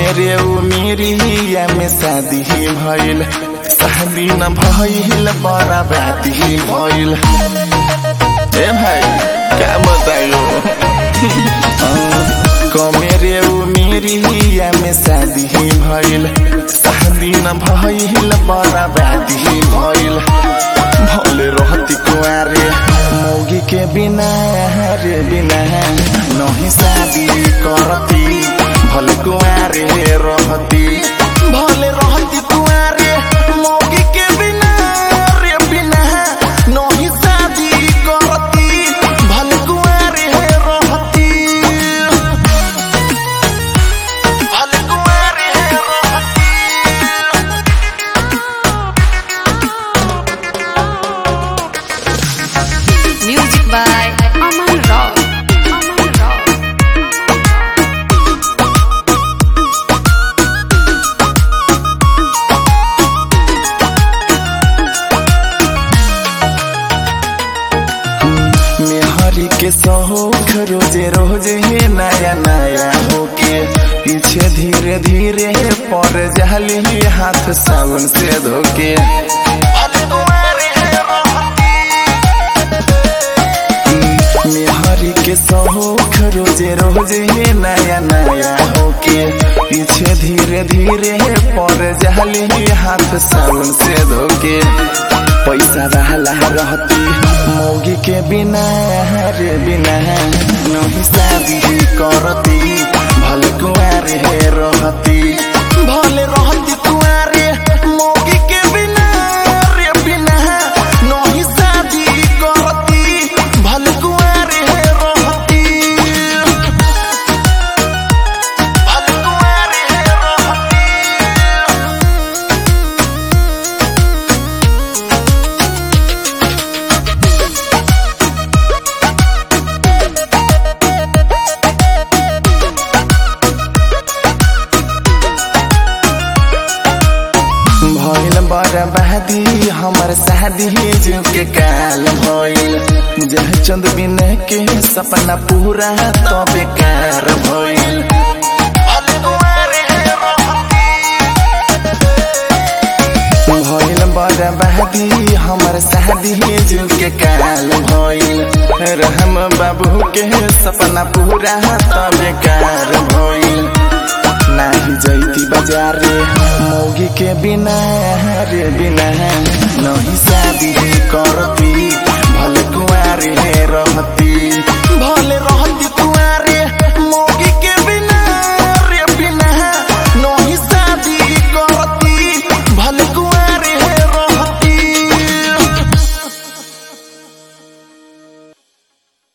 मेरे उ मेरी में शादी भइल शादी न भइल बड़ा बाती भइल ए भाई क्या बतायो कमेरे उ मेरी में शादी भइल शादी न भइल बड़ा बाती भइल भले रहती कुआरे मौगी के बिना रे बिना नहीं शादी करती भले कुआरे रहती भले रहती कुआरे मौगी के बिना रे बिना नहीं शादी करती भले कुआरे रहती भले कुआरे रहती Music by Aman Rao. Aman Rao. मेहरी के शौक रोजे रोजे नया नया होके पीछे धीरे धीरे पर जाली हाथ साबुन से धोके मेहरी के शौक रोजे रोजे नया नया होके पीछे धीरे धीरे पर जाली हाथ साबुन से धोके पैसा रहला रहती मौगी के बिना रे बिना नहीं शादी करती भले कुआरे रहती भले रहती कुआरे मौगी के बिना रे बिना नहीं शादी करती भले कुआरे रहती भले कुआरे रहती भइल बर्बादी हमर शादी जो के काल भइल जह चंद बिन के सपना पूरा तो बेकार भइल भइल बर्बादी हमर शादी जो के काल भइल रहम बाबू के सपना पूरा तो बेकार भइल नाही जैती बाजारे मौगी के बिना रे बिना नहीं शादी करती भले कुआरे रहती